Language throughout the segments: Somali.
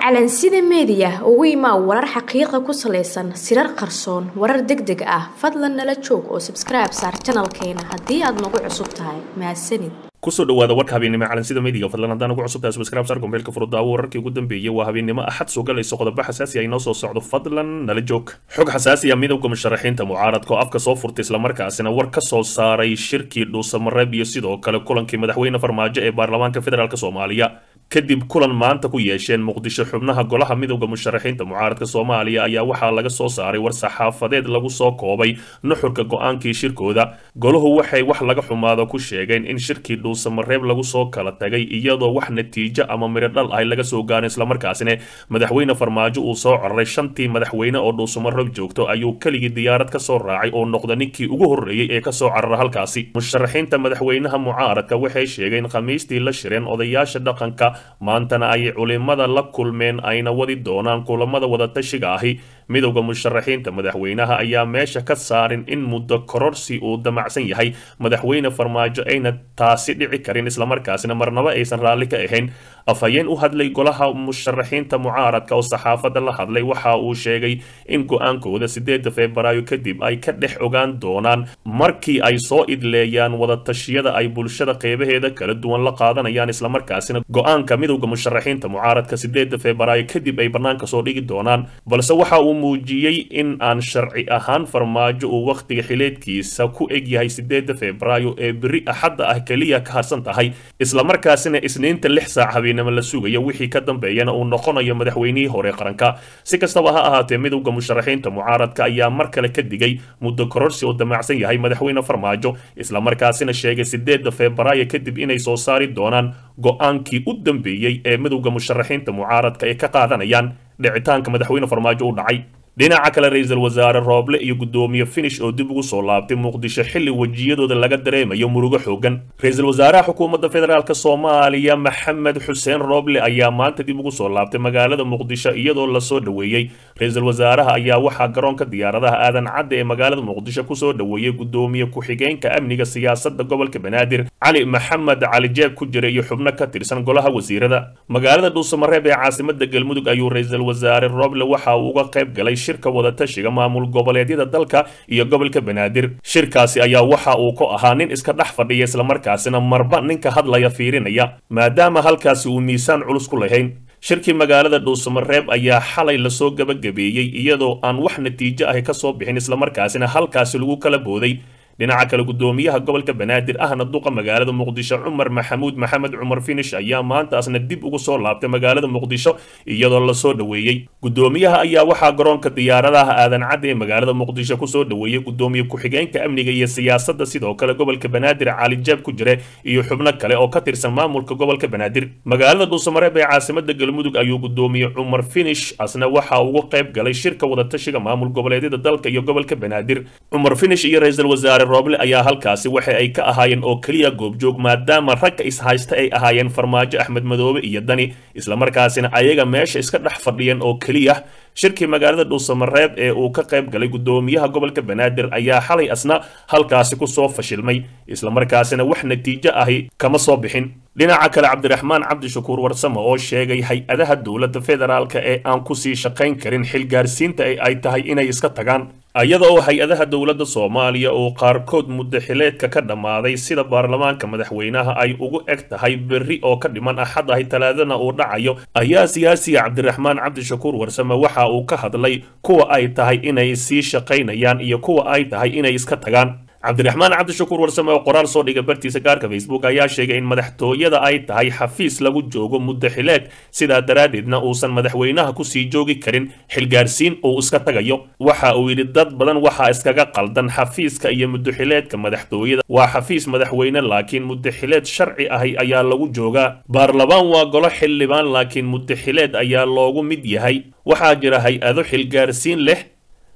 calansida meediya ugu imaa warar xaqiiqa ku salaysan sirar qarsoon warar deg deg ah fadlan nala joog oo sabskribe saar janalkeena haddii aad nagu cusub tahay mahadsanid kusoo dhawaada warka habeennimo calansida meediga fadlan haddaan ugu cusubtahay subscribe sar gombeelka furudaawo wararkii ugu dambeeyey waa habeennimo axad soo galayso qodobo xasaasi ah inoo soo socdo fadlan nala joog xog xasaasi ah midowga musharaxiinta mucaaradka oo afka soo furtay islamarkaasina war ka soo saaray shirkii dhuusamareeb iyo sidoo kale kulankii madaxweyne farmaajo ee baarlamaanka federaalk soomaaliya kadib kulan maanta ku yeesheen muqdisho xubnaha golaha midowda musharaxiinta mucaaradka soomaaliya ayaa waxaa laga soo saaray war saxaafadeed lagu soo koobay nuxurka go-aankii shirkooda golahu waxay wax laga xumaado ku sheegeen in shirkii dhuusamareeb lagu soo kala tagay iyadoo wax natiijo ama midho dhal ah laga soo gaarin islamarkaasina madaxweyne farmaajo uu soo cararay shantii madaxweyne oo dhuusamareeb joogto ayuu keligii diyaarad ka soo raacay oo noqda ninkii ugu horreeyey ee kasoo carara halkaasi musharaxiinta madaxweynaha mucaaradka waxay sheegeen khamiistii la shireen odayaasha dhaqanka maantana ay culimada la kulmeen ayna wadi doonaan kulamada wadatashiga ahi midowda musharaxiinta madaxweynaha ayaa meesha ka saarin in muddo kororsi uu damacsan yahay madaxweyne farmaajo ayna taasi dhici karin islamarkaasina marnaba aysan raalli ka ahayn afhayeen u hadlay golaha musharaxiinta mucaaradka oo saxaafadda la hadlay waxa uu sheegay in go-aankooda sideeda febraayo kadib ay ka dhex ogaan doonaan markii ay soo idleeyaan wadatashyada ay bulshada qeybaheeda kala duwan la qaadanayaan islamarkaasina go-aanka midowda musharaxiinta mucaaradka sideeda febraayo kadib ay bannaanka soo dhigi doonaan balse waxa uu muujiyey in aan sharci ahaan farmaajo uu wakhtiga xileedkiisa ku eg yahay sideeda febraayo ee beri axadda ah keliya ka harsan tahay islamarkaasina isniinta lix saac habeenimo la sugayo wixii ka dambeeyana uu noqonayo madaxweynihii hore qaranka si kastaba ha ahaatee midowda musharaxiinta mucaaradka ayaa mar kale ka digay muddo kororsi oo damacsan yahay madaxweyne farmaajo islamarkaasina sheegay sideeda febraayo kadib inay soo saari doonaan go-aankii u dambeeyey ee midowda musharaxiinta mucaaradka ay ka qaadanayaan dhicitaanka madaxweyne farmaajo u dhacay dhinaca kale ra-iisul wasaare rooble iyo guddoomiye finish oo dib ugu soo laabtay muqdisho xilli wejiyadooda laga dareemayo murugo xoogan ra-iisul wasaaraha xukuumadda federaalk soomaaliya maxamed xuseen rooble ayaa maanta dib ugu soo laabtay magaalada muqdisho iyadoo lasoo dhoweeyey ra-iisul wasaaraha ayaa waxaa garoonka diyaaradaha aadan cadde ee magaalada muqdisho kusoo dhoweeyey guddoomiye ku-xigeenka amniga siyaasadda gobolka banaadir cali maxamed cali jeeb ku jira iyo xubno ka tirsan golaha wasiirada magaalada dhuusamareeb ee caasimada galmudug ayuu ra-iisul wasaare rooble waxa uu uga qayb galay shirka wadatashiga maamul goboleedyada dalka iyo gobolka banaadir shirkaasi ayaa waxa uu ku ahaa nin iska dhex fadhiya islamarkaasina marba ninka hadlaya fiirinaya maadaama halkaasi uu miisaan culus ku lahayn shirkii magaalada dhuusamareeb ayaa xalay lasoo gabagabeeyey iyadoo aan wax natiijo ahi ka soo bixin islamarkaasina halkaasi lagu kala booday dhinaca kale guddoomiyaha gobolka banaadir ahna duqa magaalada muqdisho cumar maxamuud maxamed cumar finish ayaa maantaasna dib ugu soo laabtay magaalada muqdisho iyadoo lasoo dhoweeyey guddoomiyaha ayaa waxaa garoonka diyaaradaha aadan cadde ee magaalada muqdisho kusoo dhoweeyey guddoomiye ku-xigeenka amniga iyo siyaasadda sidoo kale gobolka banaadir cali jeeb ku jire iyo xubno kale oo ka tirsan maamulka gobolka banaadir magaalada dhuusamareeb ee caasimada galmudug ayuu guddoomiye cumar finish asna waxa ugu qayb galay shirka wadatashiga maamul goboleedyada dalka iyo gobolka banaadir cumar finish iyo ra-iisul wasaare rooble ayaa halkaasi waxa ay ka ahaayeen oo keliya goobjoog maadaama ragga ishaysta ay ahaayeen farmaajo axmed madoobe iyo dani islamarkaasina ayaga meesha iska dhex fadhiyeen oo keliya shirkii magaalada dhuusamareeb ee uu ka qayb galay guddoomiyaha gobolka banaadir ayaa xalay asna halkaasi kusoo fashilmay islamarkaasina wax natiijo ahi kama soo bixin dhinaca kale cabdiraxmaan cabdishakuur warsame oo sheegay hay-adaha dowladda federaalka ee aan kusii shaqayn karin xilgaarsiinta ee ay tahay inay iska tagaan iyada oo hay-adaha dowladda soomaaliya oo qaarkood muddo xileedka ka dhammaaday sida baarlamaanka madaxweynaha ay ugu eg tahay berri oo ka dhiman axad ahi talaadana uu dhacayo ayaa siyaasiga cabdiraxmaan cabdishakuur warsame waxa uu ka hadlay kuwa ay tahay inay sii shaqaynayaan iyo kuwa ay tahay inay iska tagaan cabdiraxmaan cabdishakuur warsame oo qoraal soo dhiga bartiisa gaarka facebook ayaa sheegay in madaxtooyada ay tahay xafiis lagu joogo muddo xileed sidaa daraaddeedna uusan madaxweynaha kusii joogi karin xilgaarsiin uu iska tagayo waxa uu yidhi dad badan waxaa iskaga qaldan xafiiska iyo muddoxileedka madaxtooyada waa xafiis madaxweyne laakiin muddoxileed sharci ahi ayaa lagu joogaa baarlamaan waa golo xildhibaan laakiin muddoxileed ayaa loogu mid yahay waxaa jira hay-ado xilgaarsiin leh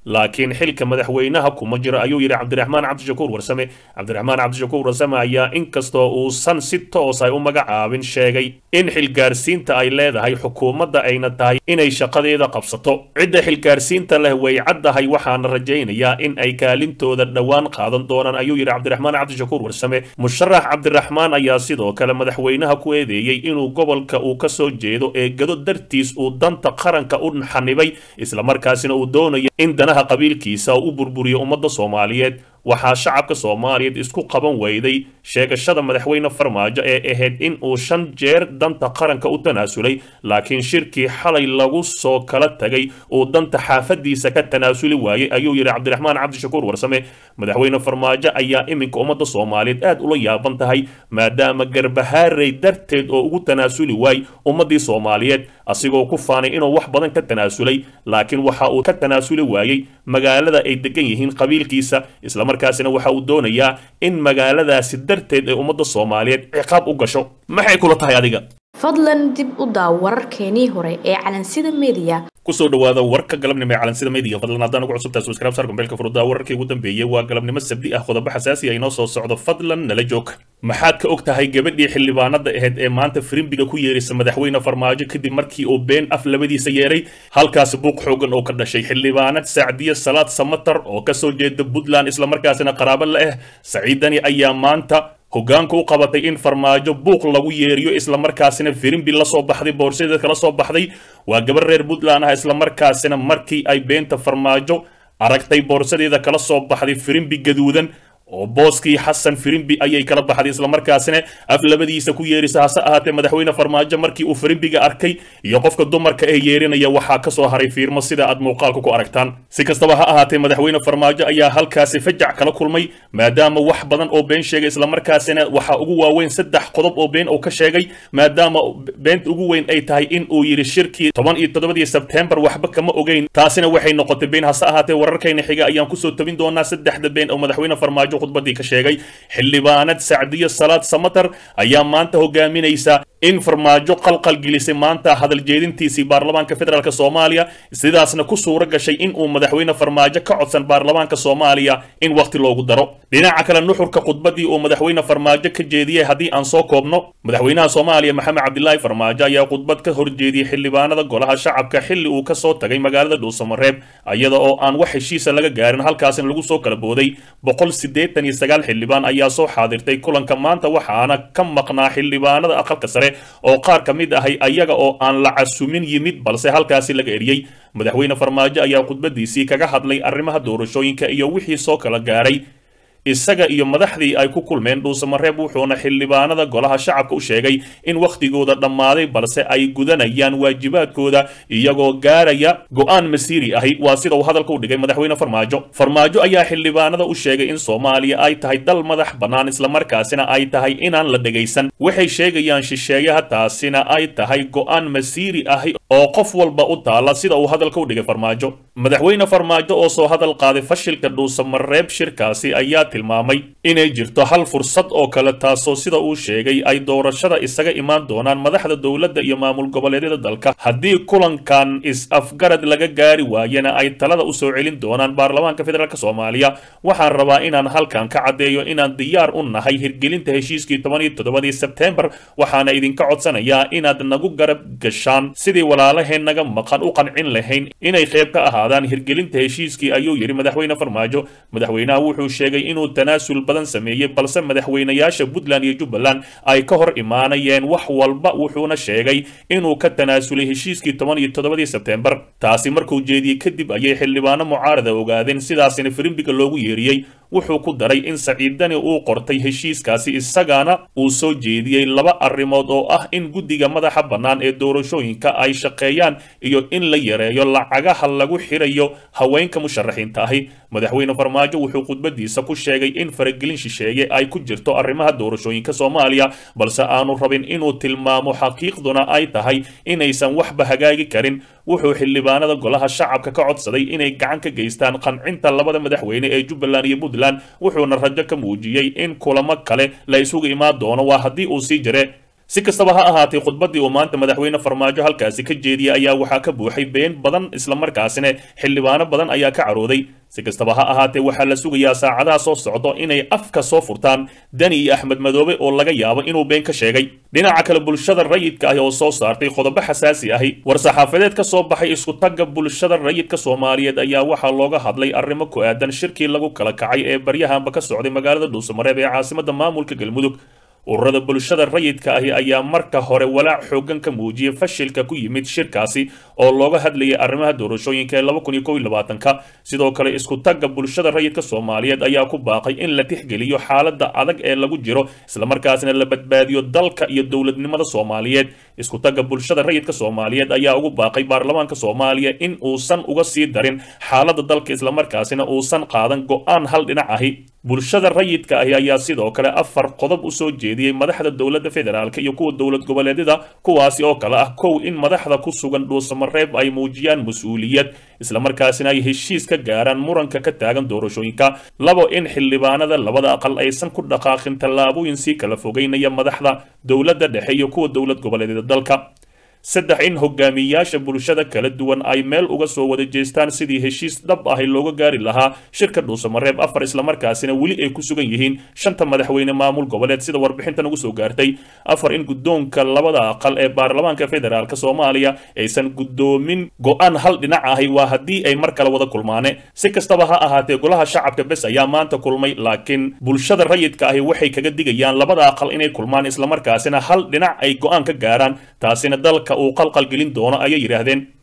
laakiin xilka madaxweynaha kuma jiro ayuu yidhi cabdiraxmaan cabdishakuur warsame cabdiraxmaan cabdishakuur warsame ayaa inkastoo uusan si toos ay u magacaabin sheegay in xilgaarsiinta ay leedahay xukuumadda ayna tahay inay shaqadeeda qabsato cidda xilgaarsiinta leh way caddahay waxaana rajaynayaa in ay kaalintooda dhowaan qaadan doonaan ayuu yidhi cabdiraxmaan cabdishakuur warsame musharax cabdiraxmaan ayaa sidoo kale madaxweynaha ku eedeeyey inuu gobolka uu ka soo jeedo ee gado dartiis uu danta qaranka u xanibay islamarkaasina uu doonayo in danaha qabiilkiisa u burburiyo ummadda soomaaliyeed waxaa shacabka soomaaliyeed isku qaban weyday sheegashada madaxweyne farmaajo ee ahayd in uu shan jeer danta qaranka u tanaasulay laakiin shirkii xalay lagu soo kala tagay uu danta xaafadiisa ka tanaasuli waayey ayuu yidhi cabdiraxmaan cabdishakuur warsame madaxweyne farmaajo ayaa iminka ummadda soomaaliyeed aad ula yaaban tahay maadaama garbahaarey darteed oo ugu tanaasuli waay ummaddii soomaaliyeed asigoo ku faanay inuu wax badan ka tanaasulay laakiin waxa uu ka tanaasuli waayey magaalada ay degan yihiin qabiilkiisa islamarkaasina waxa uu doonayaa in magaaladaasi darteed ee ummadda soomaaliyeed ciqaab u gasho maxay kula tahay adiga fadlan dib u daaw wararkeenii hore ee calansida media kusoo dhawaada warka galabnimo ee calansida media fadlan haddaan ugu cusubtahay subscribe sar gombeelka furudaa wararkii ugu dambeeyey waa galabnimo sabdi ah qodobo xasaasi ah inoo soo socdo fadlan nala joog maxaad ka og tahay gabadhii xildhibaanada ahayd ee maanta firimbiga ku yeerisa madaxweyne farmaajo kadib markii uu been af labadiisa yeeray halkaasi buuq xoogan oo ka dhashay xildhibaanad sacdiye salaad samatar oo kasoo jeeda puntland islamarkaasina qaraabo la ah saciidani ayaa maanta hoggaanka u qabatay in farmaajo buuq lagu yeeriyo islamarkaasina firimbi la soo baxday boorsadeed kala soo baxday waa gabar reer puntland ah islamarkaasina markii ay beenta farmaajo aragtay boorsadeeda kala soo baxday firimbi gaduudan oo booskii xasan firimbi ayay kala baxday islamarkaasina af labadiisa ku yeerisa hase ahaatee madaxweyne farmaajo markii uu firimbiga arkay iyo qofka dumarka ee yeerinaya waxaa ka soo haray fiirmo sida aad muuqaalka ku aragtaan si kastaba ha ahaatee madaxweyne farmaajo ayaa halkaasi fajac kala kulmay maadaama wax badan oo been sheegay islamarkaasina waxaa ugu waaweyn saddex qodob oo been oo ka sheegay maadaama beenta ugu weyn ay tahay in uu yidhi shirkii toban iyo toddobadii sebtembar waxba kama ogeyn taasina waxay noqotay been hase ahaatee wararkayna xiga ayaan kusoo tabin doonaa saddexda been oo madaxweyne farmaajo khudbadii ka sheegay xildhibaanad sacdiyo salaad samatar ayaa maanta hogaaminaysa in farmaajo qalqal gelisay maanta hadal jeedintiisii baarlamaanka federaalk soomaaliya sidaasna ku suuro gashay in uu madaxweyne farmaajo ka codsan baarlamaanka soomaaliya in wakhti loogu daro dhinaca kale nuxurka khudbadii uu madaxweyne farmaajo ka jeediyey haddii aan soo koobno madaxweynaha soomaaliya maxamed cabdilaahi farmaajo ayaa khudbad ka horjeediyey xildhibaanada golaha shacabka xilli uu ka soo tagay magaalada dhuusamareeb iyada oo aan wax heshiisa laga gaarin halkaasina lagu soo kala booday boqol siddeetan iyo sagaal xildhibaan ayaa soo xaadirtay kulanka maanta waxaana ka maqnaa xildhibaanada aqalka sare oo qaar ka mid ahay ayaga oo aan la casumin yimid balse halkaasi laga eriyey madaxweyne farmaajo ayaa khudbadiisii kaga hadlay arrimaha doorashooyinka iyo wixii soo kala gaaray isaga iyo madaxdii ay ku kulmeen dhuusamareeb wuxuuna xildhibaanada golaha shacabka u sheegay in wakhtigooda dhammaaday balse ay gudanayaan waajibaadkooda iyagoo gaaraya go-aan masiiri ahi waa sida uu hadalka u dhigay madaxweyne farmaajo farmaajo ayaa xildhibaanada u sheegay in soomaaliya ay tahay dal madax bannaan islamarkaasina ay tahay inaan la dhegaysan waxay sheegayaan shisheeyaha taasina ay tahay go-aan masiiri ahi oo qof walba u taala sida uu hadalka u dhigay farmaajo madaxweyne farmaajo oo soo hadal qaaday fashilka dhuusamareeb shirkaasi ayaa tilmaamay inay jirto hal fursad oo kale taasoo sida uu sheegay ay doorashada isaga imaan doonaan madaxda dowladda iyo maamul goboleedyada dalka haddii kulankan is-afgarad laga gaari waayana ay talada u soo celin doonaan baarlamaanka federaalk soomaaliya waxaan rabaa inaan halkan ka caddeeyo inaan diyaar u nahay hirgelinta heshiiskii toban iyo toddobadii sebtembar waxaana idinka codsanayaa inaad nagu garab gashaan sidii walaalaheen naga maqan u qancin lahayn inay qayb ka ahaadaan hirgelinta heshiiskii ayuu yidhi madaxweyne farmaajo madaxweynaha wuxuu sheegay inuu tanaasul badan sameeyey balse madaxweynayaasha puntland iyo jubbaland ay ka hor imaanayeen wax walba wuxuuna sheegay inuu ka tanaasulay heshiiskii toban iyo toddobadii sebtembar taasi markuu jeediyey kadib ayay xildhibaano mucaarada ogaadeen sidaasina firimbiga loogu yeeriyey wuxuu ku daray in saciidani uu qortay heshiiskaasi isagana uu soo jeediyey laba arrimood oo ah in guddiga madaxa bannaan ee doorashooyinka ay shaqeeyaan iyo in la yareeyo lacagaha lagu xirayo haweenka musharaxiinta ahi madaxweyne farmaajo wuxuu khudbadiisa ku sheegay in faragelin shisheeye ay ku jirto arrimaha doorashooyinka soomaaliya balse aanu rabin inuu tilmaamo xaqiiqduna ay tahay inaysan waxba hagaagi karin wuxuu xildhibaanada golaha shacabka ka codsaday inay gacan ka geystaan qancinta labada madaxweyne ee jubbaland iyo puntland wuxuuna rajo ka muujiyey in kulamo kale la isugu imaan doono waa haddii uu sii jire si kastaba ha ahaatay khudbaddii uu maanta madaxweyne farmaajo halkaasi ka jeediyey ayaa waxaa ka buuxay been badan islamarkaasina xildhibaano badan ayaa ka carooday si kastaba ha ahaatee waxaa la sugayaa saacadaha soo socdo inay afka soo furtaan dani iyo axmed madoobe oo laga yaabo inuu been ka sheegay dhinaca kale bulshada rayidka ahi oo soo saartay qodobo xasaasi ahi war-saxaafadeed ka soo baxay isku-tagga bulshada rayidka soomaaliyeed ayaa waxaa looga hadlay arrimo ku aadan shirkii lagu kala kacay ee baryahanba ka socday magaalada dhuusamareeb ee caasimada maamulka galmudug ururada bulshada rayidka ahi ayaa marka hore walaac xoogan ka muujiyey fashilka ku yimid shirkaasi oo looga hadlayay arrimaha doorashooyinka ee laba kun iyo kow iyo labaatanka sidoo kale isku tagga bulshada rayidka soomaaliyeed ayaa ku baaqay in la tixgeliyo xaaladda adag ee lagu jiro islamarkaasina la badbaadiyo dalka iyo dowladnimada soomaaliyeed isku tagga bulshada rayidka soomaaliyeed ayaa ugu baaqay baarlamaanka soomaaliya in uusan uga sii darin xaaladda dalka islamarkaasina uusan qaadan go-aan hal dhinac ahi bulshada rayidka ahi ayaa sidoo kale afar qodob u soo jeediyey madaxda dowladda federaalk iyo kuwa dowlad goboleedyada kuwaasi oo kale ah kow in madaxda ku sugan dhuusamareeb ay muujiyaan mas-uuliyad islamarkaasina ay heshiis ka gaaraan muranka ka taagan doorashooyinka labo in xildhibaanada labada aqal aysan ku dhaqaaqin tallaabooyin sii kala fogeynaya madaxda dowladda dhexe iyo kuwa dowlad goboleedyada dalka saddex in hogaamiyayaasha bulshada kala duwan ay meel uga soo wada jeestaan sidii heshiis dhab ahi looga gaari lahaa shirka dhuusamareeb afar islamarkaasina weli ay ku sugan yihiin shanta madaxweyne maamul goboleed sida warbixintan ugu soo gaartay afar in guddoonka labada aqal ee baarlamaanka federaalk soomaaliya aysan guddoomin go-aan hal dhinac ahi waa haddii ay mar kale wada kulmaane si kastaba ha ahaatee golaha shacabka bes ayaa maanta kulmay laakiin bulshada rayidka ahi waxay kaga digayaan labada aqal inay kulmaan islamarkaasina hal dhinac ay go-aan ka gaaraan taasina dalka uu qalqalgelin doono ayay yidhaahdeen